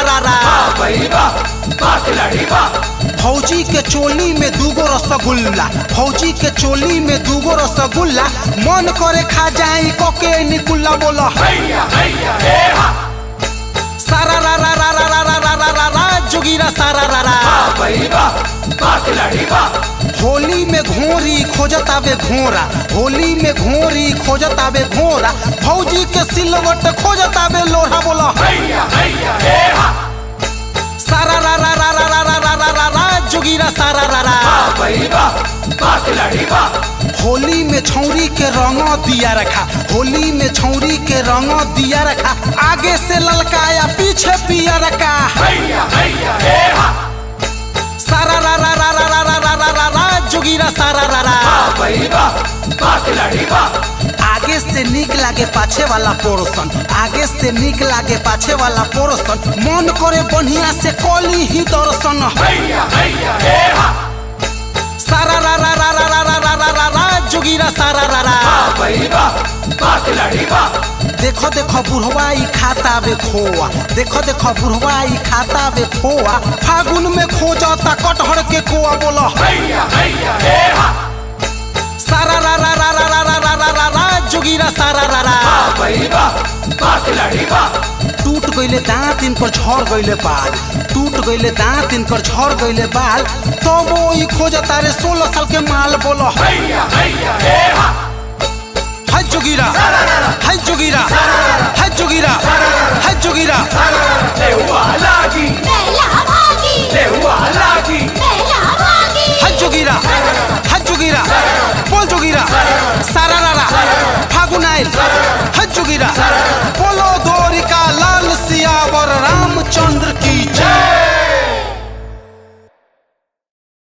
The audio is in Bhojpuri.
रा रा भाई बा बा खिलाड़ी बा फौजी के चोली में दूगो रसगुल्ला फौजी के चोली में दूगो रसगुल्ला मन करे खा जाई कोके निकुल्ला बोला हैया हैया हे हा सारा रा रा रा रा रा रा रा रा रा रा जोगीरा सारा रा रा भाई बा बा खिलाड़ी बा होली में घोरी खोजत आवे घोरा होली में घोरी खोजत आवे घोरा फौजी के सिलवट खोजत आवे लोहा बोला हैया हैया हे हा सारा रा रा रा रा रा रा रा रा रा रा जोगीरा सारा रा रा भाई बा बा खिलाड़ी बा होली में छौरी के रंग दिया रखा होली में छौरी के रंग दिया रखा आगे से ललकाया पीछे पिया रखा हैया हैया हे हा सारा रा रा रा रा रा रा रा रा रा रा जोगीरा सारा रा रा भाई बा बा खिलाड़ी बा आगे से निक लागे पाछे वाला पोर्सन आगे से निक लागे पाछे वाला पोर्सन मन करे बढ़िया से कली ही दर्शन हैया हैया हे हा सारा रा रा रा रा रा रा रा रा रा रा जोगीरा सारा रा रा भाई बा बा खिलाड़ी बा देखो देखो बुढ़वा ई खाता वे खोआ देखो देखो बुढ़वा ई खाता वे खोआ फागुन में खो जाता कटहर के कोआ बोला हैया हैया हे हा सारा रा रा रा रा रा रा रा रा रा रा जोगीरा सारा रा रा भाई बा बा खिलाड़ी बा टूट गईले दांत इन पर झड़ गईले बाल टूट गईले दांत इन पर झड़ गईले बाल तो वो ई खोजता रे सोलह साल के माल बोलो हैया हैया हे हा है जोगीरा है जोगीरा है जोगीरा है जोगीरा ले हुआ लागी बेला भागी ले हुआ लागी बेला भागी है जोगीरा है जोगीरा बोल जोगीरा सारा रा रा फागुन आइल है जोगीरा